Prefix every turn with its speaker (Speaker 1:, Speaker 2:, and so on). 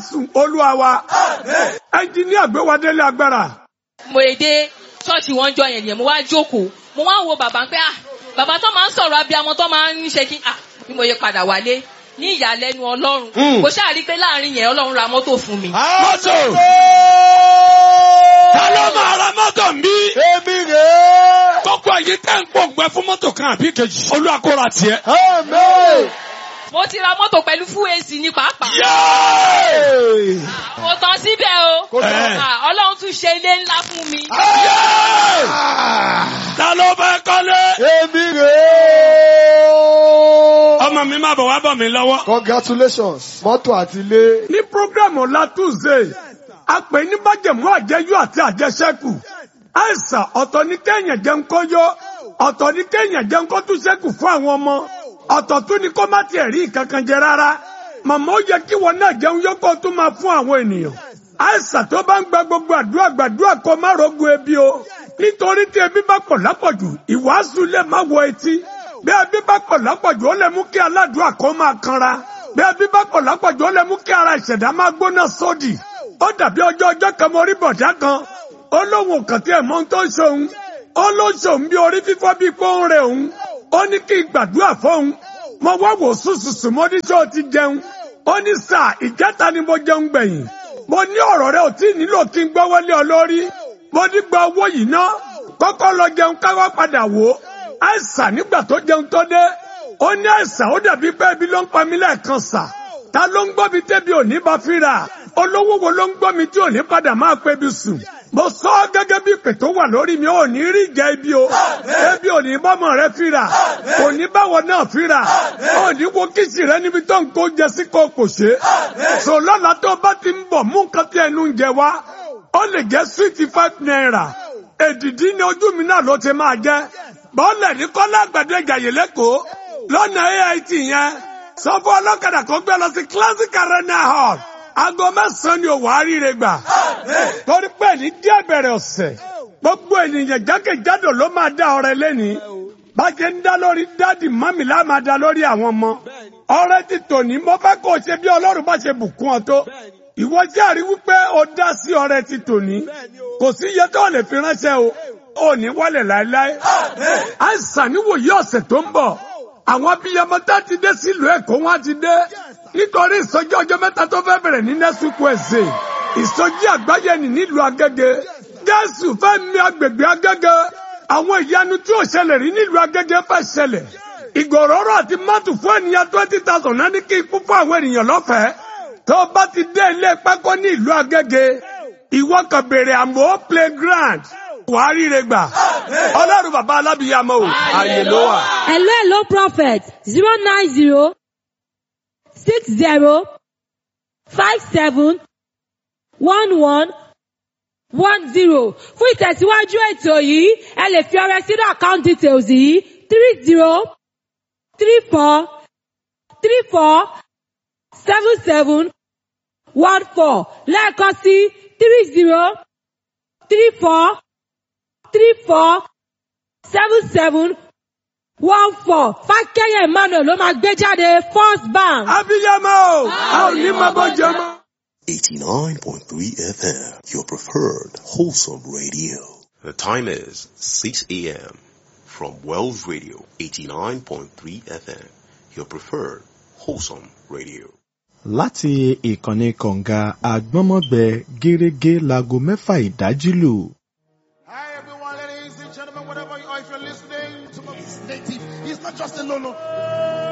Speaker 1: sùn olúwa wa ẹnjìníà gbé wa délé agbára.
Speaker 2: mo èdè ṣọ́ọ̀ṣì wọn jọ yẹn nìyẹn mo wá jókòó mo wá wo bàbá pé ah bàbá tó máa ń sọ̀rọ̀ abiyamọ tó máa ń ṣe kí ah bí mo yẹ padà wálé ní ìyàlẹ́nu ọlọ́run mo ṣáà rí pé láàrin yẹn ọlọ́run ra mọ́tò fún mi.
Speaker 1: mọ́tò ta ló máa ra mọ́tò ń bí.
Speaker 3: Èmi rèé.
Speaker 1: gbogbo èyí tẹ́ ń pòǹgbẹ fún mọ́tò kan àbí kejì. olúwa kó ra tiẹ̀.
Speaker 3: Amen.
Speaker 2: mo ti ra mọ́tò pẹ̀lú full AC ní pàápàá.
Speaker 1: Yéé!
Speaker 2: mo tán síbẹ̀ o
Speaker 3: Kò tán.
Speaker 2: Ah, ọlọ́run tún ṣe ilé ńlá fún mi.
Speaker 1: Yéé! ta ló fẹ́ kọ́lé.
Speaker 3: Èmi rèé.
Speaker 1: ọmọ mi máa bọ̀ wá bọ̀ mí lọ́wọ́.
Speaker 3: Congratulations. Mọ́tò àti ilé.
Speaker 1: ní programu ọ̀la tuesday a pè ní májẹ̀mú àjẹyó àti àjẹsẹ́kù àìsàn ọ̀tọ̀ ní kéèyàn jẹun kó yó ọ̀tọ̀ ní kéèyàn jẹun kó tún ṣẹ́kù fún àwọn ọmọ ọ̀tọ̀ tún ní kó má tiẹ̀ rí kankan jẹ rárá màmá ó yẹ kí wọn náà jẹun yó kó tún máa fún àwọn ènìyàn àìsàn tó bá ń gba gbogbo àdúrà gbàdúrà kó má rogun ebi o nítorí tí ebi bá pọ̀ lápọ̀jù ìwàásù lè má wọ etí bí ebi bá pọ̀ lápọ̀jù ó lè mú kí aládùúrà kó máa kanra bí ebi bá pọ̀ lápọ̀jù ó lè mú kí ara ìṣẹ̀dá máa gbóná sódì ó dàbí ọjọ́ ọjọ́ kan mo rí bọ̀dá kan ó lóun ò kàn tí ẹ̀ mọ́ ohun tó ń ṣe òun ó ló ń ṣe òun bí orí fífọ́ bí pé ó ń rẹ òun ó ní kí n gbàdúrà fóun mo wá wò sùsùsù mo ní ṣé o ti jẹun ó ní sà ìjẹta ni mo jẹun gbẹ̀yìn mo ní ọ̀rọ̀ rẹ ò tí ì nílò kí n gbọ́wọ́lé ọ lórí mo ní gba owó yìí ná kọ́kọ́ lọ jẹun káwá padà wò ó àìsàn nígbà tó jẹun tó dé ó ní àìsàn ó dàbí pé ebi ló ń pa mí lẹ́ẹ̀kan sà ta ló ń gbọ́ mi tẹ́bi òní bá fíra olówó wo ló ń gbọ́ mi tí òní padà máa pé bí sùn mo sọ ọ́ gẹ́gẹ́ bí ìpè tó wà lórí mi ò ní rí ìjà ibi o ebi òní bọ́mọ rẹ fíra òní báwọ náà fíra òní wo kìsì rẹ níbi tó ń kó jẹ sí kó kò ṣe sọ lọ́la tó bá ti ń bọ̀ mú nǹkan tí ẹnu ń jẹ wá ó lè jẹ́ sweety five naira èdìdí ni ojú mi náà ló ti máa jẹ́ bọ́ọ̀lẹ̀ ní kọ́lá àgbàdo ìjàyè lẹ́kọ̀ọ́ lọ́nà AIT yẹn sọ fún ọlọ́kadà kó gbé lọ sí classic arena hall aago mẹ́sàn-án ni òwò àríire gbà torí pé ní díẹ̀ bẹ̀rẹ̀ ọ̀sẹ̀ gbogbo ènìyàn jákèjádò ló máa dá ọrẹ lẹ́nìí bájẹ́ ń dá lórí dádì mọ́mì lá máa dá lórí àwọn ọmọ ọrẹ ti tòní mo fẹ́ kó o ṣe bí ọlọ́run bá ṣe bùkún ọ tó ìwọ jẹ́rìí wípé o dá sí ọrẹ ti tòní kò sí iye tó lè fi ránṣẹ́ o ò ní wálẹ̀ láéláé àìsàn níwòye ọ̀sẹ̀ tó ń bọ̀ àwọn abiyamọ tá ti dé sílùú èkó wọn ti dé nítorí ìsọjí ọjọ́ mẹ́ta tó fẹ́ bẹ̀rẹ̀ ní next week Wednesday ìsọjí àgbáyé ní nílùú Agége Jésù fẹ́ mi agbègbè Agége àwọn ìyanu tí ò ṣẹlẹ̀ rí nílùú Agége fẹ́ ṣẹlẹ̀ ìgòròrò àti mọ́tò fún ènìyàn twenty thousand náà ní kí ikú fún àwọn ènìyàn lọ́fẹ̀ẹ́ tó o bá ti dé ilé pákó ní ìlú Agége ìwọ kan béèrè àmọ́ playground wàá ríre gbà ọlọ́run bàbá alábìyàmọ́ o àyè ló wà.
Speaker 4: Hello, hello, prophet. Zero nine zero six zero five seven one one one zero. Fún ìtẹ̀síwájú ètò yìí, ẹ lè fi ọrẹ sínú account details yìí three zero three four three four seven seven one four lẹ́ẹ̀kan sí three zero three four three four seven seven one four fákẹ́yẹ̀ emmanuel ló máa gbé jáde first bank.
Speaker 1: abiyamọ o a ò ní máa bọ́ jẹ mọ́.
Speaker 5: 89.3 FM, your preferred wholesome radio. The time is 6 a.m. from Wells Radio, 89.3 FM, your preferred wholesome radio.
Speaker 6: láti ìkànnì kọ̀ǹga àgbọ́nmọ́gbẹ gẹ́rẹ́gẹ́ láago mẹ́fà ìdájí lù.
Speaker 7: Hi everyone, ladies and gentlemen, whatever you are, if you're listening to my native, it's not just a no no.